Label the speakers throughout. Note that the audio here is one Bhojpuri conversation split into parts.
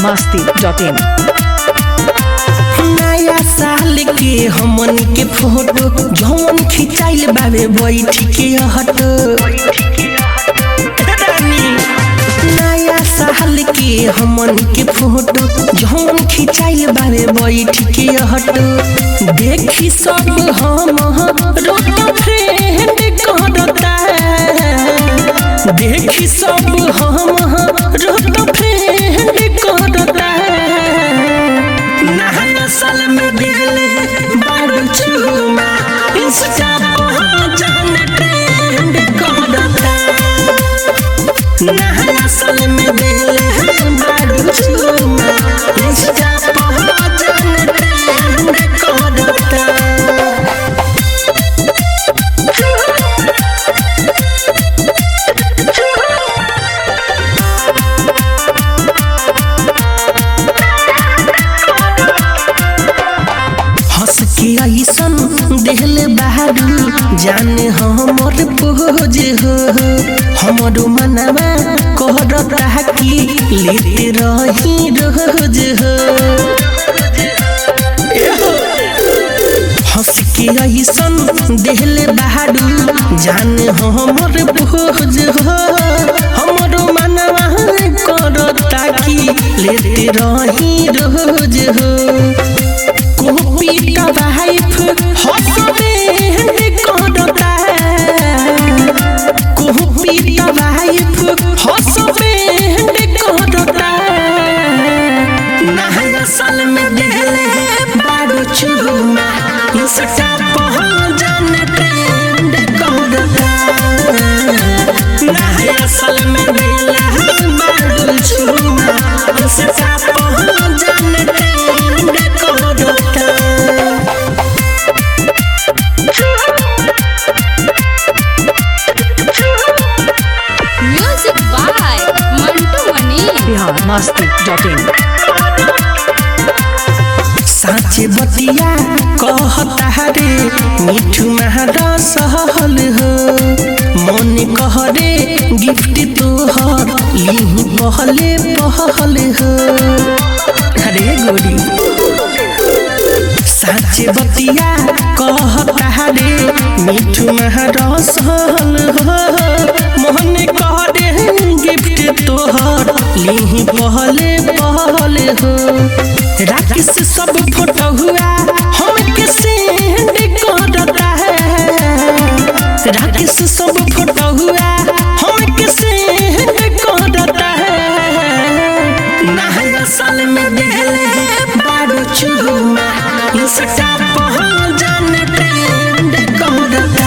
Speaker 1: masti.in
Speaker 2: नया साल के हमन के फोटो जौन खिंचाइल बावे बैठ के हटो नया साल के हमन के फोटो जौन खिंचाइल बावे बैठ के हटो देखी सब हम रोट फ्रेंड करता देखी सब हम रोट फ्रेंड करता नहला साल में दिल बारू चूमा इंस्टा पर जान ट्रेंड करता नहला साल में दिल बारू चूमा इंस्टा पर जान ट्रेंड करता हंस के ऐसन देहले बहारू जाने हमर पोज हो हमरो मनवा कहरता कि लेते रही रोज हो हंस के ऐसन देहले बहारू जाने हमर पोज हो हमरो मनवा करता कि लेते रही रोज हो कॉपी का वाइफ हसबैंड करता कॉपी का वाइफ हसबैंड करता नया साल में दिले बारू चूमा इंस्टा पर जान ट्रेंड करता नया साल में दिले बारू चूमा इंस्टा पर जान ट्रेंड करता
Speaker 3: Music by Mantu Mani.
Speaker 1: Bihar masti.in
Speaker 2: साँचे बतिया कहता रे मिठू महारा सहल हो मन कह रे गिफ्ट तोहर लिही पहले पहल हो अरे गोरी साँचे बतिया कहता रे मिठू महारा सहल हो मन कह रे गिफ्ट तोहर लिही पहले पहल हो राकेश सब फोटो हुआ हम के सेंड करता है राकेश सब फोटो हुआ हम के सेंड करता है नया साल में दिले बारू चूमा इंस्टा पर जान ट्रेंड करता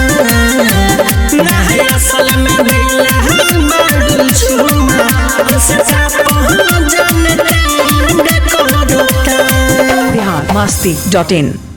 Speaker 2: नया साल में दिले बारू चूमा इंस्टा पर जान ट्रेंड करता
Speaker 1: Bihar masti.in